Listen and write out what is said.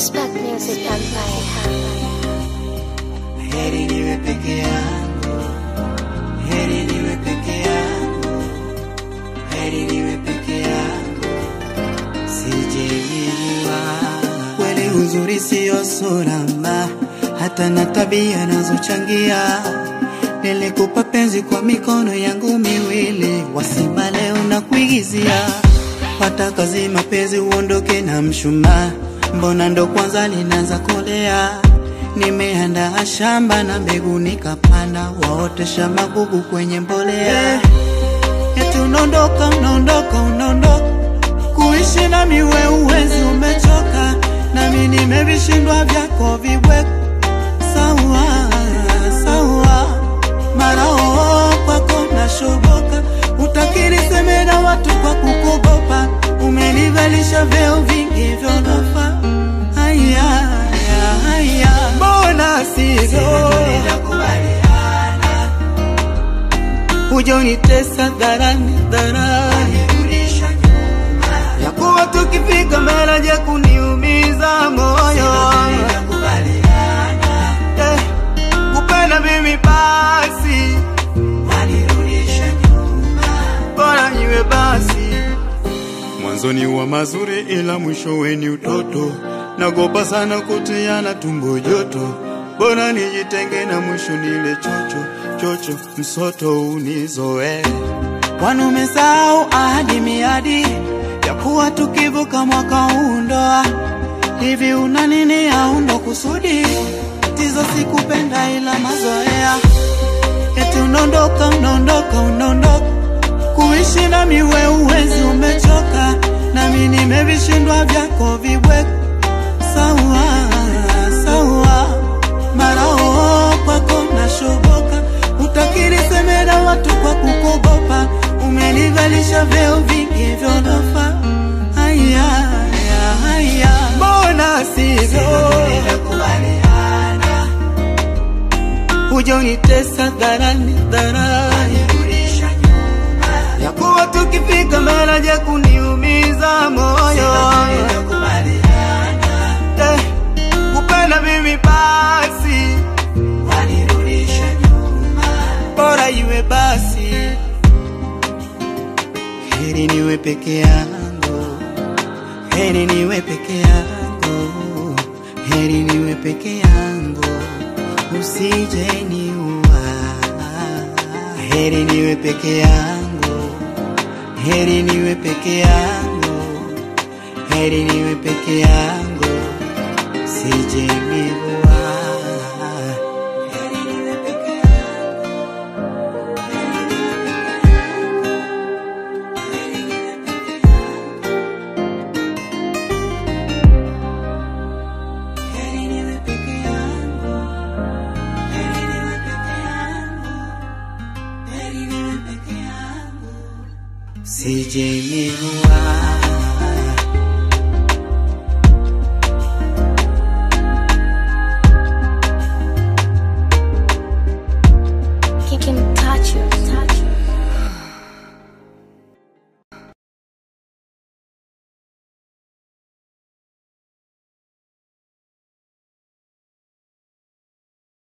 Spark Music Empire. Heri niwe peke yangu, heri niwe peke yangu, heri niwe peke yangu, sijejua kweli. Uzuri siyo sura mba, hata na tabia nazochangia. Nilikupa penzi kwa mikono yangu miwili, wasima leo na kuigizia. Pata kazi mapenzi uondoke na mshumaa, mbona ndo kwanza linaanza kolea Nimeandaa shamba na mbegu nikapanda, waotesha magugu kwenye mbolea. Eti unaondoka, unaondoka, unaondoka, kuishi na miwe uwezi, umechoka nami nimevishindwa vyako vibweko. Sawa sawa, mara oo kwako nashoboka, utakiri seme na watu kwa kukogopa, umenivalisha vyeo vingi vyolofa. Haya haya haya, mbona sivyo? Uja unitesa dharani dharani, ya kuwa tukifika mbele je kuniumiza moyo Eh, kupenda mimi basi bora iwe basi Mwanzoni wa mazuri ila mwishowe ni utoto. Nagopa sana kutiana tumbo joto, bora nijitenge na mwisho nile chocho chocho, msoto unizoe. Kwani umesahau ahadi miadi ya kuwa tukivuka mwaka huu ndoa? Hivi una nini au ndo kusudi? Tizo sikupenda ila mazoea, eti unaondoka unaondoka unaondoka kuishi na miwe uwezi, umechoka nami nimevishindwa vyako vibweko. Sawa sawa, mara oo kwako nashoboka, utakiri seme na watu kwa kukogopa, umenivalisha vyeo vingi vyolofa. Haya haya haya, mbona sivyo? Uja unitesa dharani dharani ya kuwa tukifika mbele je kuniumiza moyo Eh, kupenda mimi basi bora iwe basi heri niwe peke yangu heri niwe peke yangu heri niwe peke yangu usije niua heri niwe peke yangu heri niwe peke yangu heri niwe peke yangu usije niua heri niwe peke yangu heri niwe peke yangu heri niwe peke yangu heri niwe peke yangu heri niwe peke yangu usije niua